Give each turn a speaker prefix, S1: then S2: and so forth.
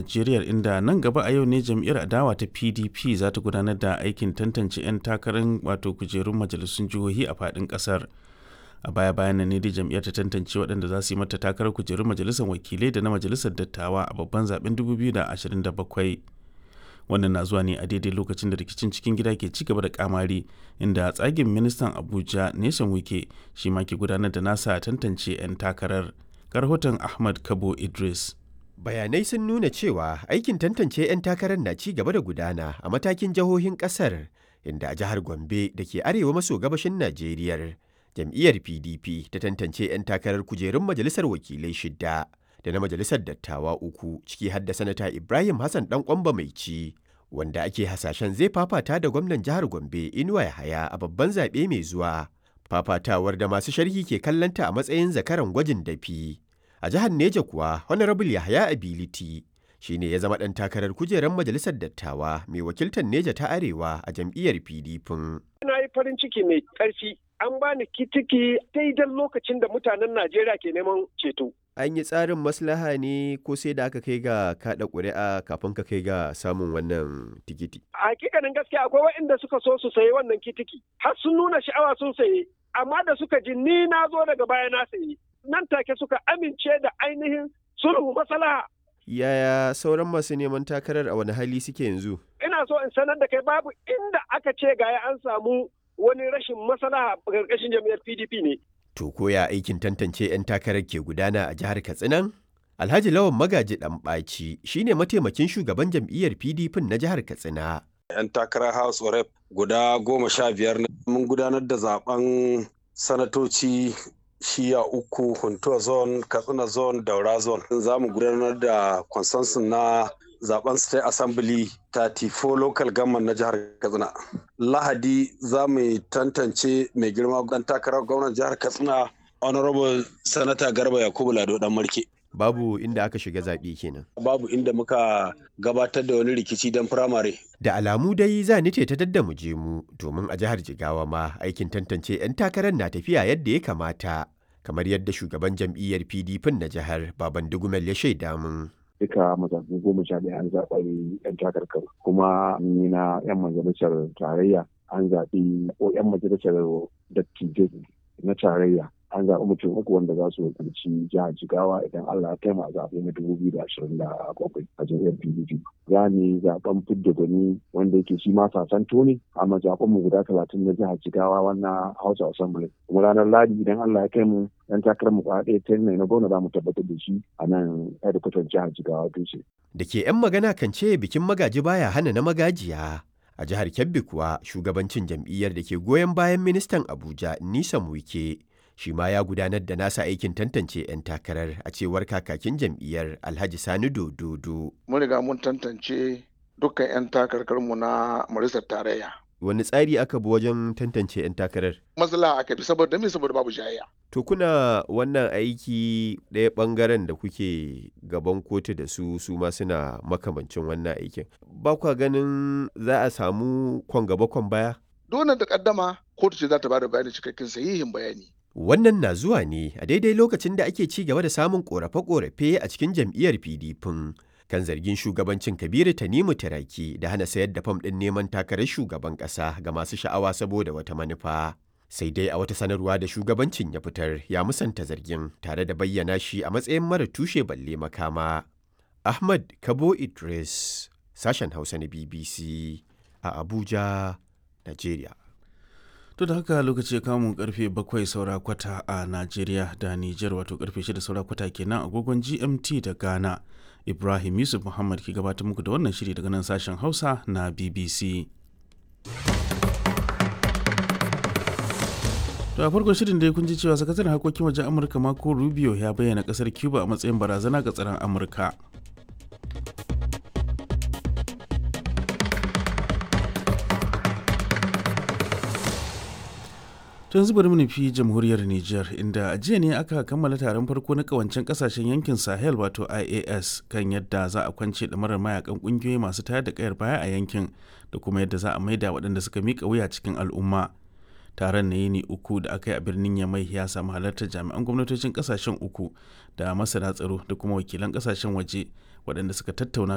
S1: Najeriya inda nan gaba a yau ne jam'iyyar adawa ta PDP za ta gudanar da aikin tantance 'yan takarar wato kujerun majalisun jihohi a faɗin ƙasar. A baya bayan nan ne dai jam'iyyar ta tantance waɗanda za su yi mata takarar kujerun majalisar wakilai da na majalisar dattawa a babban zaben 2027. Wannan na zuwa ne a daidai lokacin da rikicin cikin gida ke ci gaba da kamari inda tsagin ministan Abuja Nation Wike shi ma ke gudanar da nasa tantance 'yan takarar. Rahoton Ahmad Kabo Idris.
S2: Bayanai sun nuna cewa aikin tantance 'yan takarar na ci gaba da gudana a matakin jihohin kasar inda a jihar Gombe da ke arewa maso gabashin Najeriya jam'iyyar PDP ta tantance 'yan takarar kujerun majalisar wakilai shidda da na majalisar dattawa uku ciki har da sanata Ibrahim Hassan dan kwamba mai ci wanda ake hasashen zai fafata da gwamnan jihar Gombe Inuwa Yahaya a babban zaɓe mai zuwa. Fafatawar da masu sharhi ke kallanta a matsayin zakaran gwajin dafi. A jihar Neja kuwa Honorable Yahaya Ability shi ne ya zama ɗan takarar kujerar majalisar dattawa mai wakiltar Neja ta Arewa a jam'iyyar PDP.
S3: Na yi farin ciki mai ƙarfi an bani kitiki daidai lokacin da mutanen Najeriya ke neman ceto.
S2: An yi tsarin maslaha ne ko sai da aka kai ga kaɗa ƙuri'a kafin ka kai ga samun wannan tikiti?
S3: Hakikanin gaskiya akwai waɗanda suka so su sayi wannan kitiki har sun nuna sha'awa sun sayi amma da suka ji ni na zo daga baya na sayi nan take suka amince da ainihin sulhu maslaha.
S2: Yaya sauran masu neman takarar a wani hali suke yanzu?
S3: Ina so in sanar da kai babu inda aka ce gaya an samu wani rashin maslaha a ƙarƙashin jam'iyyar PDP ne.
S2: To koya aikin tantance 'yan takarar ke gudana a jihar Katsinan? Alhaji Lawan Magaji Ɗanɓaci shi ne mataimakin shugaban jam'iyyar PDP na jihar Katsina.
S4: 'Yan takarar House of Rep guda goma sha biyar mun gudanar da zaben sanatoci shiya uku Huntuwa zone, Katsina zone, Daura zone. Za mu gudanar da consensus na zaben state assembly 34 local government na jihar katsina lahadi za mu tantance mai girma dan takarar gwamnan jihar katsina honorable sanata garba yakubu lado dan marke
S2: babu inda aka shiga zaɓe kenan
S4: babu inda muka gabatar da wani rikici don firamare
S2: da alamu dai za ni ce ta dadda mu je mu domin a jihar jigawa ma aikin tantance 'yan takarar na tafiya yadda ya kamata kamar yadda shugaban jam'iyyar pdp na jihar baban dugumel ya shaida min
S5: duka matakan goma sha ɗaya an zaɓa yan takarkar kuma ni na yan majalisar tarayya an zaɓi ko yan majalisar dattijai na tarayya an zaɓi mutum uku wanda za su wakilci jihar jigawa idan allah ya taima a zaɓe na dubu biyu da ashirin da bakwai a jam'iyyar pdp za mu zaɓen fidda gwani wanda yake shi ma sasanto ne a mazaɓen mu guda talatin na jihar jigawa wannan house assembly kuma ranar ladi idan allah ya kai mu yan takarar mu kwa ɗaya ta na gwamna za mu tabbatar da shi a nan hedikwatar jihar jigawa dutse.
S2: da ke 'yan magana kan ce bikin magaji baya hana na magajiya a jihar kebbi kuwa shugabancin jam'iyyar da ke goyon bayan ministan abuja nisan wike shi ma ya gudanar da nasa aikin tantance 'yan takarar a cewar kakakin jam'iyyar alhaji sani dododo
S6: mun riga mun tantance dukkan 'yan takarkarmu na majalisar tarayya
S2: wani tsari aka bi wajen tantance 'yan takarar
S6: matsala aka bi saboda me saboda babu jayayya
S2: to kuna wannan aiki ɗaya ɓangaren da kuke gaban kotu da su su ma suna makamancin wannan aikin ba kwa ganin za a samu kwan gaba kwan baya
S6: dole da kaddama kotu ce za ta bada bayani cikakken sahihin bayani
S2: Wannan na zuwa ne a daidai lokacin da ake ci gaba da samun ƙorafe-ƙorafe a cikin jam'iyyar PDP kan zargin shugabancin Kabiru Tanimu Taraki da hana sayar da fam ɗin neman takarar shugaban ƙasa ga masu sha'awa saboda wata manufa. Sai dai a wata sanarwa da shugabancin ya fitar ya musanta zargin tare da bayyana shi a matsayin mara tushe balle makama. Ahmad Kabo Idris, sashen Hausa na BBC a Abuja, Najeriya.
S1: To da haka lokaci ya kamun karfe bakwai saura kwata a Najeriya da Nijar wato karfe shida saura kwata kenan agogon GMT da Ghana. Ibrahim Yusuf Muhammad ke gabatar muku da wannan shiri daga nan sashen Hausa na BBC. To a farkon shirin dai kun ji cewa sakataren harkokin wajen Amurka Marco Rubio ya bayyana kasar Cuba a matsayin barazana ga tsaron Amurka. tun zubar nufi jamhuriyar Nijar inda a jiya ne aka kammala taron farko na kawancen kasashen yankin Sahel wato IAS kan yadda za a kwance marar mayakan kungiyoyi masu tayar da kayar baya a yankin da kuma yadda za a maida waɗanda suka mika wuya cikin al'umma. Taron na yini uku da aka yi a birnin Yamai ya samu halartar jami'an gwamnatocin kasashen uku da masana tsaro da kuma wakilan kasashen waje waɗanda suka tattauna